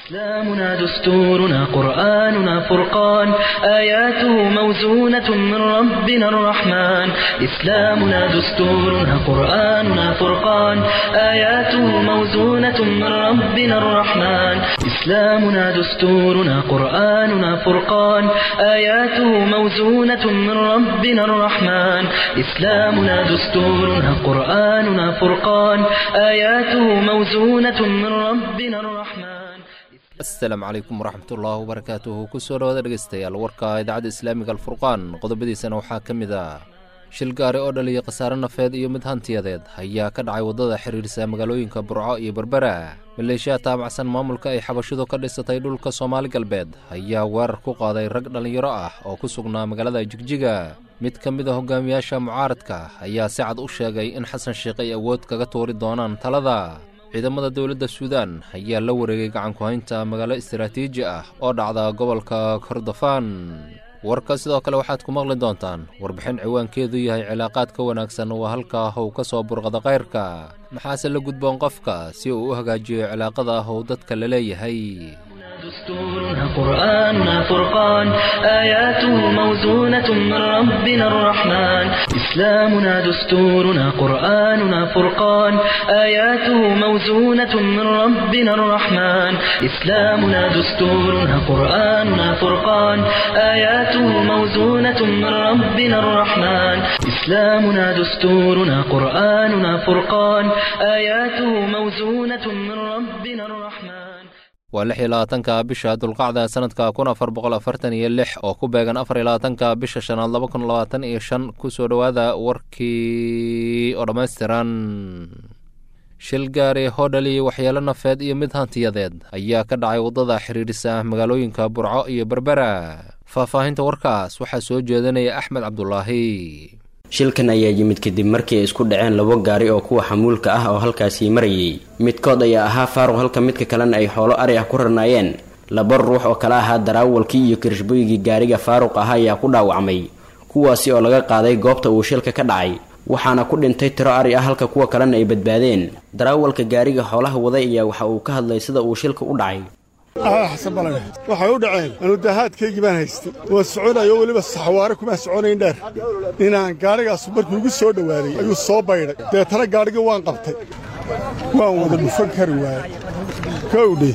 إسلامنا دستورنا قرآننا فرقان آياته موزونة من ربنا الرحمن إسلامنا دستورنا قرآننا فرقان آياته موزونة من ربنا الرحمن إسلامنا دستورنا قرآننا فرقان آياته موزونة من ربنا الرحمن إسلامنا دستورنا قرآننا فرقان آياته موزونة من ربنا الرحمن asalaamu calaykum waraxmatullaahi wabarakaatuhu kusoo dhawaada dhegeystayaal warka idaacadda islaamiga alfurqaan qodobadiisana waxaa ka mid ah shil gaari oo dhaliya khasaare nafeed iyo mid hantiyadeed ayaa ka dhacay waddada xiriirsa magaalooyinka burco iyo berbera maleeshiya taabacsan maamulka ay xabashidu ka dhisatay dhulka soomaali galbeed ayaa weerar ku qaaday rag dhallinyaro ah oo ku sugnaa magaalada jigjiga mid ka mid a hogaamiyaasha mucaaradka ayaa si cad u sheegay in xasan sheekh ay awood kaga tuuri doonaan talada ciidamada dowladda suudaan ayaa la wareegay gacanku-haynta magaalo istaraatiiji ah oo dhacda gobolka kordofaan warka sidoo kale waxaad ku maqli doontaan warbixin ciwaankeedu yahay cilaaqaad ka wanaagsan waa halkaa how ka soo burqada kayrka maxaase la gudboon qofka si uu u hagaajiyo cilaaqada how dadka la leeyahay دستورنا قرآننا فرقان آياته موزونة من ربنا الرحمن إسلامنا دستورنا قرآننا فرقان آياته موزونة من ربنا الرحمن إسلامنا دستورنا قرآننا فرقان آياته موزونة من ربنا الرحمن إسلامنا دستورنا قرآننا فرقان آياته موزونة من ربنا الرحمن waa lix iyo labaatanka bisha dulqacda sanadka kun afar boqol afartan iyo lix oo ku beegan afar iyo labaatanka bisha shanaad laba kun labaatan iyo shan kusoo dhowaada warkii oo dhammaystiran shil gaari hodhal iyo waxyeelo nafeed iyo mid hantiyadeed ayaa ka dhacay waddada xiriirisa magaalooyinka burco iyo berbera faahfaahinta warkaas waxaa soo jeedanaya axmed cabdulaahi shilkan ayaa yimid kadib markii ay isku dhaceen labo gaari oo kuwa xamuulka ah oo halkaasii marayay midkood ayaa ahaa faaruq halka midka kalena ay xoolo ari ah ku rarnaayeen laba ruux oo kale ahaa daraawalkii iyo kirishbooygii gaariga faaruq ah ayaa ku dhaawacmay kuwaasi oo laga qaaday goobta uu shilka ka dhacay waxaana ku dhintay tiro ari ah halka kuwa kalena ay badbaadeen daraawalka gaariga xoolaha waday ayaa waxa uu ka hadlay sida uu shilka u dhacay xasan balane waxay u dhaceen anudahaadkaygii baan haystay waa soconayo weliba saxwaare kumaa soconayn dheer inaan gaadhigaasu markuu igu soo dhowaaday ayuu soo baydhay deetana gaadhigii waan qabtay waan wada dhufan kari waayey kowdhe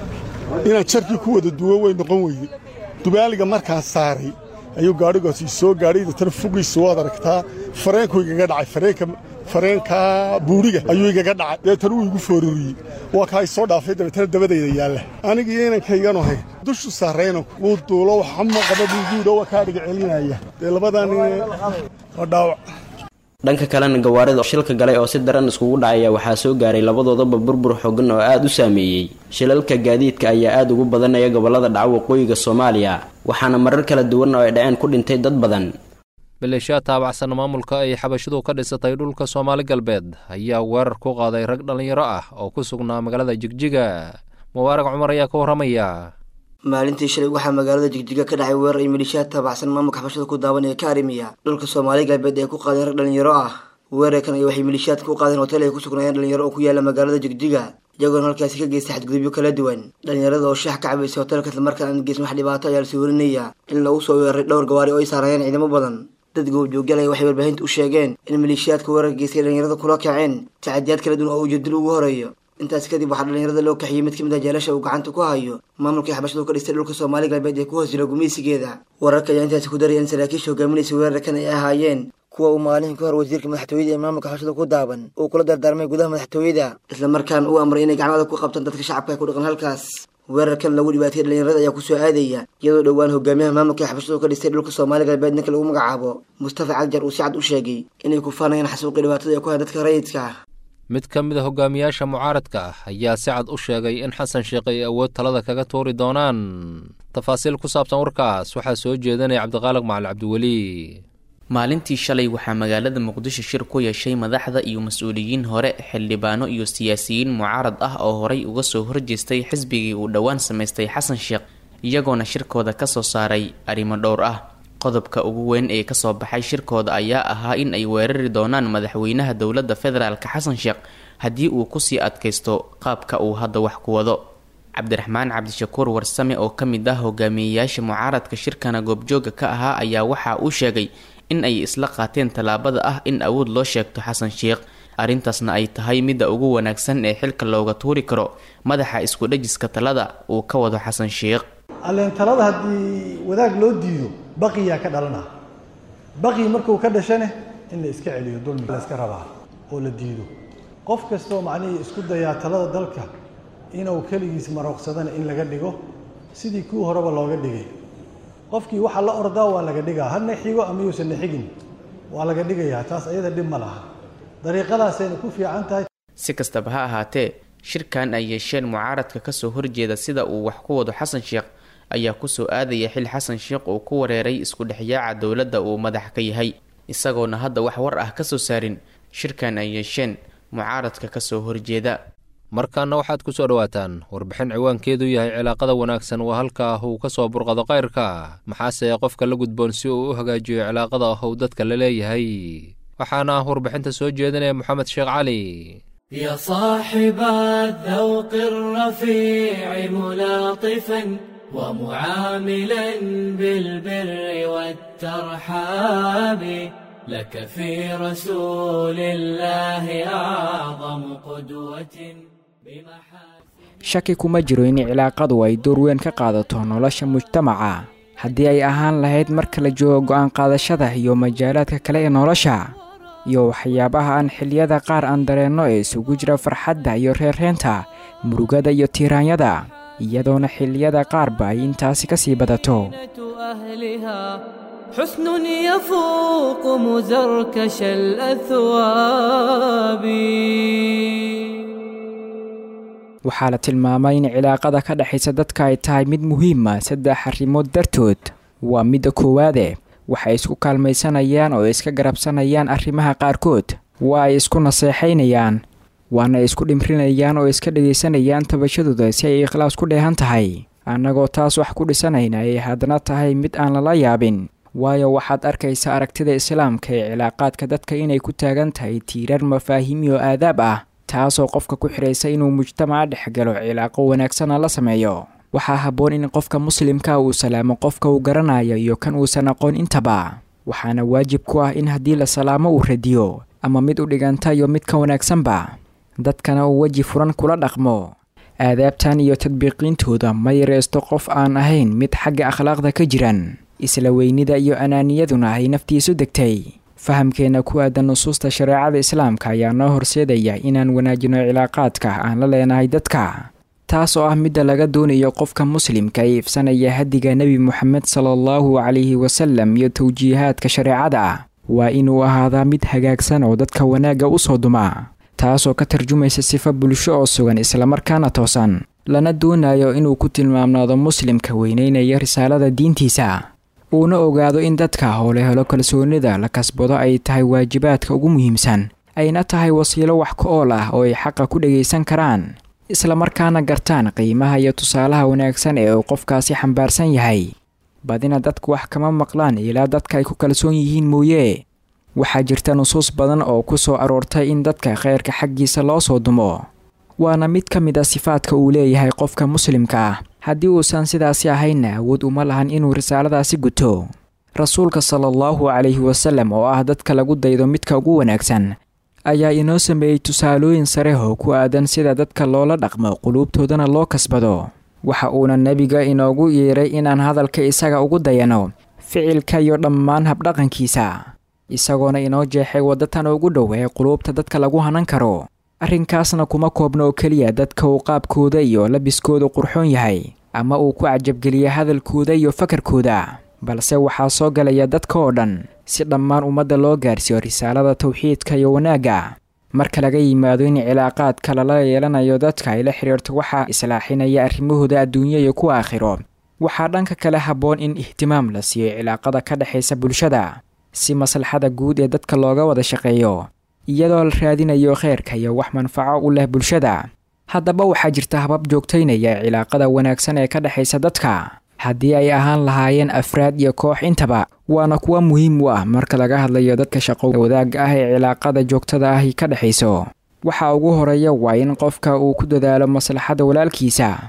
inaan jarkii ku wada duwo way noqon weyday dubaaliga markaan saaray ayuu gaadhigaasi soo gaadhay deetana fugiisu waad aragtaa fareenkuu igaga dhacay fareenka fareenkaa buudhiga ayuu igaga dhacay deetana wuu igu foororiyey waa kaa isoo dhaafay dabeetana dabadayda yaalla anigii inankaygan ahay dushu saarayna wuu duulo waxama qaba buuguudha waa kaa dhiga celinaya dee labadaa nin waa dhaawac dhanka kalena gawaarida shilka galay oo si daran iskugu dhacaya waxaa soo gaaray labadoodaba burbur xogan oo aada u saameeyey shilalka gaadiidka ayaa aada ugu badanaya gobollada dhaca waqooyiga soomaaliya waxaana marar kala duwan oo ay dhaceen ku dhintay dad badan maleeshiya taabacsan maamulka ay xabashidu ka dhisatay dhulka soomaali galbeed ayaa weerar ku qaaday rag dhallinyaro ah oo ku sugnaa magaalada jigjiga mubaarag cumar ayaa ka warramaya maalintii shalay waxaa magaalada jigjiga ka dhacay weerar ay maleeshiyaad taabacsan maamulka xabashada ku daawan ee ka arrimiya dhulka soomaali galbeed ee ku qaadeen rag dhallinyaro ah weerarkan ay waxay maleeshiyaadka u qaadeen hotel ay ku sugnaayeen dhalinyaro oo ku yaala magaalada jigjiga iyagoona halkaasi ka geystay xadgudubyo kala duwan dhalinyarada oo shax ka cabaysay hotelka islamarkaan aan geysan wax dhibaato ayaa lasoo warinaya in lagu soo weeraray dhowr gawaari oo ay saarayeen ciidamo badan dad goobjooggalaya waxay warbaahinta u sheegeen in maleeshiyaadka weerarka geystay dhalinyarada kula kaceen tacadiyaad kala duwan oo ujeedil ugu horeeyo intaas kadib waxaa dhalinyarada loo kaxiyey mid ka mid ah jeelasha uu gacanta ku hayo maamulkai xabashadu ka dhistay dhulka soomaali galbeed ee ku hoos jira gumeysigeeda wararka ayaa intaasi ku daraya in saraakiisha hogaaminaysa weerarkan ay ahaayeen kuwa uu maalin ka hor wasiirka madaxtooyada ee maamulka xabashada ku daaban uu kula dardaarmay gudaha madaxtooyada islamarkaana uu amray inay gacmada ku qabtaan dadka shacabka ee ku dhaqan halkaas weerarkan lagu dhibaatayay dhalinyarada ayaa kusoo aadaya iyadoo dhowaan hogaamiyaha maamulka xabashadu ka dhistay dhulka soomaali galbeed ninka lagu magacaabo mustafa cagjar uu si cad u sheegay inay ku faanayaan xasuuqii dhibaatada ee ku hayan dadka rayidka ah mid ka mid a hogaamiyaasha mucaaradka ah ayaa si cad u sheegay in xasan sheekh ay awood talada kaga tuuri doonaan tafaasiil ku saabsan warkaas waxaa soo jeedanaya cabdiqaaliq macali cabdiweli maalintii shalay waxaa magaalada muqdisho shir ku yeeshay madaxda iyo mas-uuliyiin hore xildhibaano iyo siyaasiyiin mucaarad ah oo horay uga soo horjeestay xisbigii uu dhowaan samaystay xasan sheekh iyagoona shirkooda kasoo saaray arrimo dhowr ah qodobka ugu weyn ee kasoo baxay shirkooda ayaa ahaa in ay weerari doonaan madaxweynaha dowladda federaalk xasan sheekh haddii uu kusii adkaysto qaabka uu hadda wax ku wado cabdiraxmaan cabdishakuur warsame oo ka mid ah hogaamiyeyaasha mucaaradka shirkana goobjooga ka ahaa ayaa waxa uu sheegay in ay isla qaateen tallaabada ah in awood loo sheegto xasan sheikh arrintaasna ay tahay midda ugu wanaagsan ee xilka looga tuuri karo madaxa isku dhajiska talada uu ka wado xasan sheikh alleen talada haddii wadaag loo diido baqiyaa ka dhalana baqi markuu ka dhashane in la iska celiyo dulmi la iska rabaa oo la diido qof kastoo macnihii isku dayaa talada dalka inuu keligiis marooqsadana in laga dhigo sidii kuwii horeba looga dhigay qofkii waxa la ordaa waa laga dhigaa hadna xigo ama yuusan na xigin waa laga dhigayaa taas ayada dhib ma laha dariiqadaasayna ku fiican tahay si kastaba ha ahaatee shirkan ay yeesheen mucaaradka kasoo horjeeda sida uu wax ku wado xasan sheekh ayaa kusoo aadaya xil xasan sheekh uu ku wareeray isku dhexyaaca dowladda uu madax ka yahay isagoona hadda wax war ah kasoo saarin shirkan ay yeesheen mucaaradka kasoo horjeeda markaana waxaad ku soo dhowaataan warbixin ciwaankeedu yahay cilaaqada wanaagsan waa halkaa uu ka soo burqado kayrka maxaase qofka la gudboon si uu u hagaajiyo cilaaqada ah uu dadka la leeyahay waxaana ah warbixinta soo jeedinaya moxamed sheekh cali يا صاحب الذوق الرفيع ملاطفا ومعاملا بالبر والترحاب لك في رسول الله أعظم قدوة بمحاسن shaki kuma jiro in cilaaqadu ay door weyn ka qaadato nolosha mujtamaca haddii ay ahaan lahayd marka la joogo go'aan qaadashada iyo majaalaadka kale ee nolosha iyo waxyaabaha aan xilliyada qaar aan dareenno ee isugu jira farxadda iyo reerreenta murugada iyo tiiraanyada iyadoona xilliyada qaarba ay intaasi ka sii badato أهلها حسن يفوق مزركش الأثواب waxaa la tilmaamay in cilaaqada ka dhexaysa dadka ay tahay mid muhiima saddex arrimood dartood waa midda koowaade waxay isku kaalmaysanayaan oo iska garabsanayaan arrimaha qaarkood waa ay isku naseexaynayaan waana isku dhimrinayaan oo iska dhegaysanayaan tabashadooda si ay ikhlaas ku dheehan tahay annagoo taas wax ku dhisanayna ay haddana tahay mid aan lala yaabin waayo waxaad arkaysa aragtida islaamka ee cilaaqaadka dadka inay ku taagan tahay tiirar mafaahiim iyo aadaab ah taasoo qofka ku xidhaysa inuu mujtamaca dhex galo cilaaqo wanaagsana la sameeyo waxaa habboon in qofka muslimka uu salaamo qofka uu garanayo iyo kan uusan aqoon intaba waxaana waajib ku ah in haddii la salaamo uu radiyo ama mid u dhiganta iyo mid ka wanaagsanba dadkana uu weji furan kula dhaqmo aadaabtan iyo tadbiiqiintooda ma yareysto qof aan ahayn mid xagga akhlaaqda ka jiran isla weynida iyo anaaniyaduna ay naftiisu degtay fahamkeenna ku aadan nusuusta shareecada islaamka ayaa noo horseedaya inaan wanaajino cilaaqaadka aan la leenahay dadka taas oo ah midda laga doonayo qofka muslimka ee ifsanaya hadiga nebi moxamed sala allahu calayhi wasalam iyo tawjiihaadka shareecada waa inuu ahaadaa mid hagaagsan oo dadka wanaagga u soo duma taasoo ka tarjumaysa sifo bulsho oo sugan islamarkaana toosan lana doonayo inuu ku tilmaamnaado muslimka weyneynaya risaalada diintiisa uuna ogaado in dadka howle helo kalsoonida la kasbado ay tahay waajibaadka ugu muhiimsan ayna tahay wasiilo wax ka ool ah oo ay xaqa ku dhagaysan karaan islamarkaana gartaan qiimaha iyo tusaalaha wanaagsan ee uu qofkaasi xambaarsan yahay badina dadku wax kama maqlaan ilaa dadka ay ku kalsoon yihiin mooye waxaa jirta nusuus badan oo ku soo aroortay in dadka khayrka xaggiisa loo soo dumo waana mid ka mid a sifaadka uu leeyahay qofka muslimka ah haddii uusan sidaasi ahaynna awood uma lahan inuu risaaladaasi guto rasuulka sala allahu calayhi wasallam oo ah dadka lagu daydo midka ugu wanaagsan ayaa inoo sameeyey tusaalooyin sare oo ku aadan sida dadka loola dhaqmo quluubtoodana loo kasbado waxa uuna nebiga inoogu yeeray inaan hadalka isaga ugu dayano ficilka iyo dhammaan habdhaqankiisa isagoona inoo jeexay waddatan ugu dhow ee quluubta dadka lagu hanan karo arrinkaasna kuma koobna oo keliya dadka uu qaabkooda iyo labiskooda qurxoon yahay ama uu ku cajabgeliya hadalkooda iyo fakarkooda balse waxaa soo galaya dadka oo dhan si dhammaan ummadda loo gaarsiiyo risaalada tawxiidka iyo wanaagga marka laga yimaado in cilaaqaadka lala yeelanayo dadka ay la xidhiirto waxaa islaaxinaya arrimahooda adduunyo iyo kuwa aakhiro waxaa dhanka kale habboon in ihtimaam la siiyo cilaaqada ka dhexaysa bulshada si maslaxada guud ee dadka looga wada shaqeeyo iyadoo la raadinayo kheyrka iyo wax manfaco u leh bulshada haddaba waxaa jirta habab joogtaynaya cilaaqada wanaagsan ee ka dhexaysa dadka haddii ay ahaan lahaayeen afraad iyo koox intaba waana kuwa muhiim u ah marka laga hadlayo dadka shaqo wadaagga ah ee cilaaqada joogtada ahi ka dhexayso waxa ugu horeeya waa in qofka uu ku dadaalo maslaxada walaalkiisa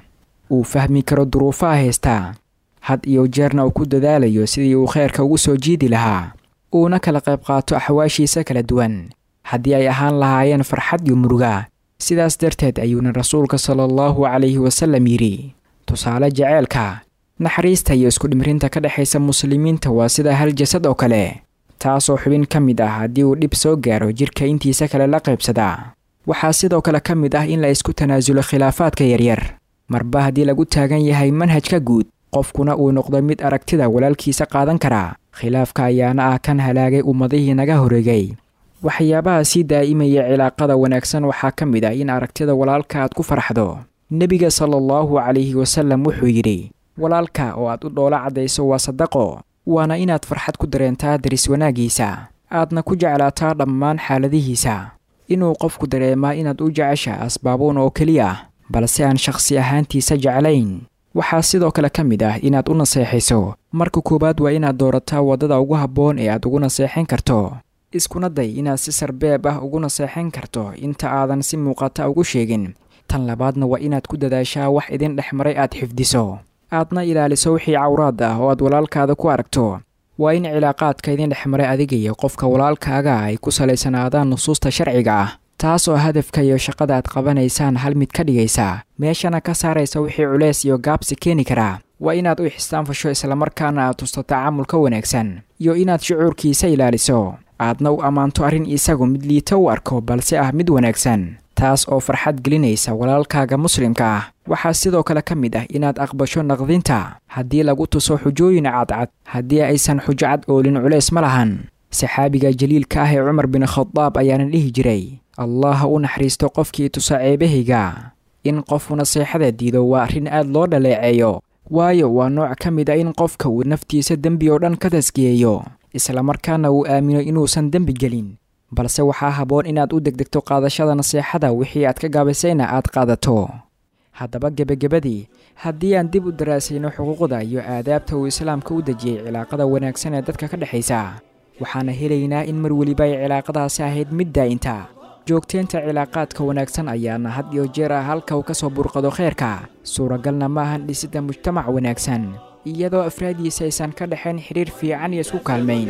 uu fahmi karo duruufaha haystaa had iyo jeerna uu ku dadaalayo sidii uu kheyrka ugu soo jiidi lahaa uuna kala qayb qaato axwaashiisa kala duwan haddii ay ahaan lahaayeen farxad iyo muruga sidaas darteed ayuuna rasuulka sala allahu calayhi wasallam yidhi tusaale jaceylka naxariista iyo iskudhimrinta ka dhexaysa muslimiinta waa sida hal jasad oo kale taasoo xubin ka mid ah haddii uu dhib soo gaaro jidhka intiisa kale la qaybsadaa waxaa sidoo kale ka mid ah in la isku tanaasulo khilaafaadka yaryar marba haddii lagu taagan yahay manhajka guud qofkuna uu noqdo mid aragtida walaalkiisa qaadan kara khilaafka ayaana ah kan halaagay ummadihii naga horeegay waxyaabaha sii daa'imaya cilaaqada wanaagsan waxaa ka mid ah in aragtida walaalka aad ku farxdo nebiga sala allahu calayhi wasallam wuxuu yidhi walaalka oo aad u dhoolo caddayso waa sadaqo waana inaad farxad ku dareentaa daris wanaaggiisa aadna ku jeclaataa dhammaan xaaladihiisa inuu qofku dareemaa inaad u jecesha asbaabuun oo keliya balse aan shakhsi ahaantiisa jeclayn waxaa sidoo kale ka mid ah inaad u naseexayso marka koowaad waa inaad doorataa waddada ugu habboon ee aad ugu naseexayn karto iskuna day inaad si sarbeeb ah ugu naseexayn karto inta aadan si muuqata ugu sheegin tan labaadna waa inaad ku dadaashaa wax idin dhex maray aad xifdiso aadna ilaaliso wixii cawraad ah oo aad walaalkaada ku aragto waa in cilaaqaadka idin dhex maray adiga iyo qofka walaalkaaga ay ku salaysanaadaan nusuusta sharciga ah taas oo hadafka iyo shaqada aad qabanaysaan hal mid ka dhigaysa meeshana ka saaraysa wixii culeys iyo gaabsi keeni karaa waa inaad u ixsaanfasho islamarkaana aad tusto tacaamulka wanaagsan iyo inaad shucuurkiisa ilaaliso aadna u ammaanto arrin isagu mid liito u arko balse ah mid wanaagsan taas oo farxad gelinaysa walaalkaaga muslimka ah waxaa sidoo kale ka mid ah inaad aqbasho naqdinta haddii lagu tuso xujooyin cadcad haddii aysan xujo cad oolin culays ma lahan saxaabiga jaliilka ah ee cumar bin khadaab ayaana dhihi jiray allah ha u naxariisto qofkii tusa ceebahayga in qofu naseexada diido waa arrin aad loo dhaleeceeyo waayo waa nooc ka mid a in qofka uu naftiisa dembi oo dhan ka taskiyeeyo islamarkaana uu aamino inuusan dembi gelin balse waxaa habboon inaad u degdegto qaadashada naseexada wixii aad ka gaabisayna aad qaadato haddaba gebagabadii haddii aan dib u daraasayno xuquuqda iyo aadaabta uu islaamka u dejiyey cilaaqada wanaagsan ee dadka ka dhexaysa waxaana helaynaa in mar weliba ay cilaaqadaasi ahayd mid daa'inta joogteynta cilaaqaadka wanaagsan ayaana had iyo jeer ah halka uu ka soo burqado kheyrka suuragalna ma ahan dhisidda mujtamac wanaagsan iyadoo afraadiisa aysan ka dhexayn xidhiir fiican iyo isku kaalmayn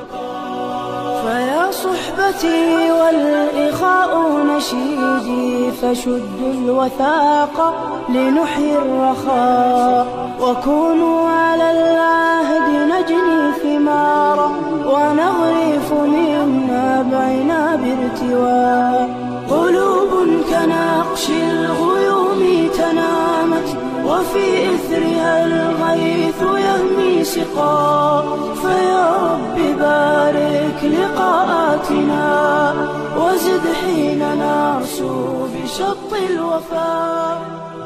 فيا صحبتي والإخاء نشيدي فشدوا الوثاق لنحيي الرخاء وكونوا على العهد نجني ثمارا ونغرف مما بينا بارتواء قلوب كنقش الغيوم تنامت وفي إثرها الغيث يهمي سقا فيا رب بارك لقاءاتنا وزد حين نرسو بشط الوفاء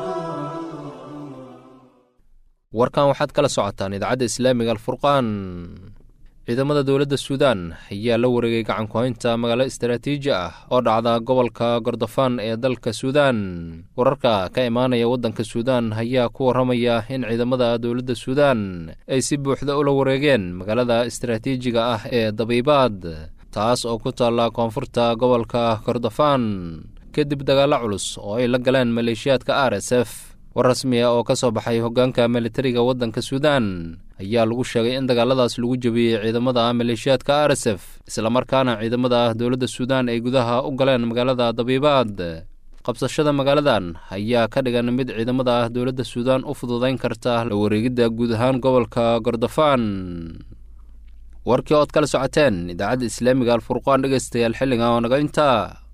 warkan waxaad kala socotaan idaacadda islaamiga alfurqaan ciidamada dowladda suudaan ayaa la wareegay gacan ku-haynta magaalo istaraatiiji ah oo dhacda gobolka gordofaan ee dalka suudaan wararka ka imaanaya waddanka suudaan ayaa ku warramaya in ciidamada dowladda suudaan ay si buuxda ula wareegeen magaalada istaraatiijiga ah ee dabiibaad taas oo ku taalla koonfurta gobolka gordofaan kadib dagaallo culus oo ay la galeen maleeshiyaadka r s f war rasmi ah oo ka soo baxay hoggaanka militariga waddanka suudaan ayaa lagu sheegay in dagaaladaas lagu jebiyey ciidamada maleeshiyaadka r s f islamarkaana ciidamada dowladda suudaan ay gudaha u galeen magaalada dabiibaad qabsashada magaaladan ayaa ka dhigan mid ciidamada dowladda suudaan u fududayn karta la wareegidda guud ahaan gobolka gordofaan warkii ood kala socoteen idaacadda islaamiga alfurqaan dhegeystayaal xilliga oo naga intaa